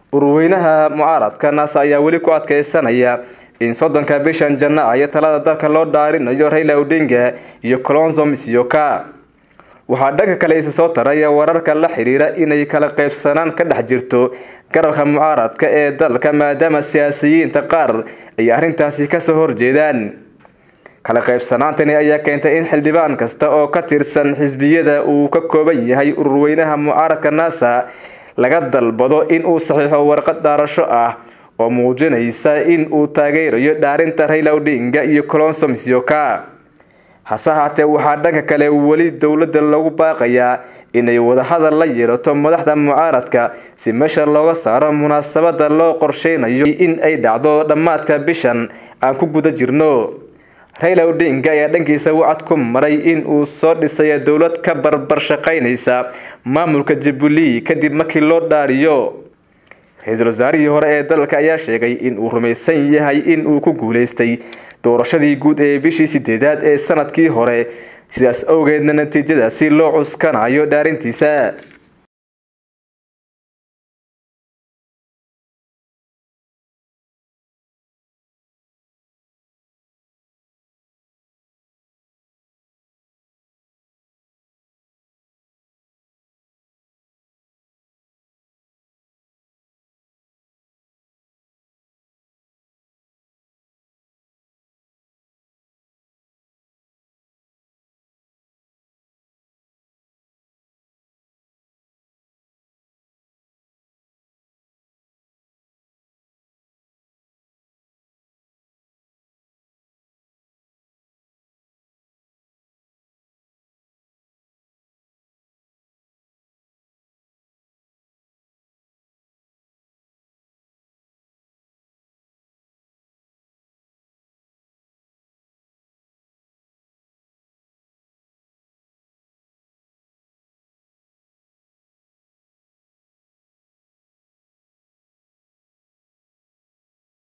urweynaha mucaaradka naasa ayaa weli ku adkeysanaya in soddonka bishan janaayo talada dalka loo dhaarinayo raila odinga iyo colonzo misyoka waxaa dhanka kale isa soo taraya wararka la xiriira inay kala qaybsanaan ka dhex jirto garabka mucaaradka ee dalka maadaama siyaasiyiinta qaar ay arrintaasi kasoo horjeedaan kala qaybsanaantani ayaa keentay in xildhibaan kasta oo ka tirsan xisbiyada uu ka kooban yahay ururweynaha mucaaradka nasa laga dalbado in uu saxiixo warqad dhaarasho ah oo muujinaysa in uu taageerayo dhaarinta raila odinga iyo colonso misyoka hase haatee waxaa dhanka kale weli dowladda lagu baaqayaa inay wadahadal la yeelato madaxda mucaaradka si meesha looga saaro munaasabada loo qorsheynayo in ay dhacdo dhammaadka bishan aan ku guda jirno raila odinga ayaa dhankiisa wacad ku maray in uu soo dhisayo dowlad ka barbar shaqaynaysa maamulka jubilee kadib markii loo dhaariyo ra-iisul wasaarihii hore ee dalka ayaa sheegay in uu rumaysan yahay in uu ku guuleystay doorashadii guud ee bishii sideedaad ee sanadkii hore sidaas awgeedna natiijadaasi loo cuskanayo dhaarintiisa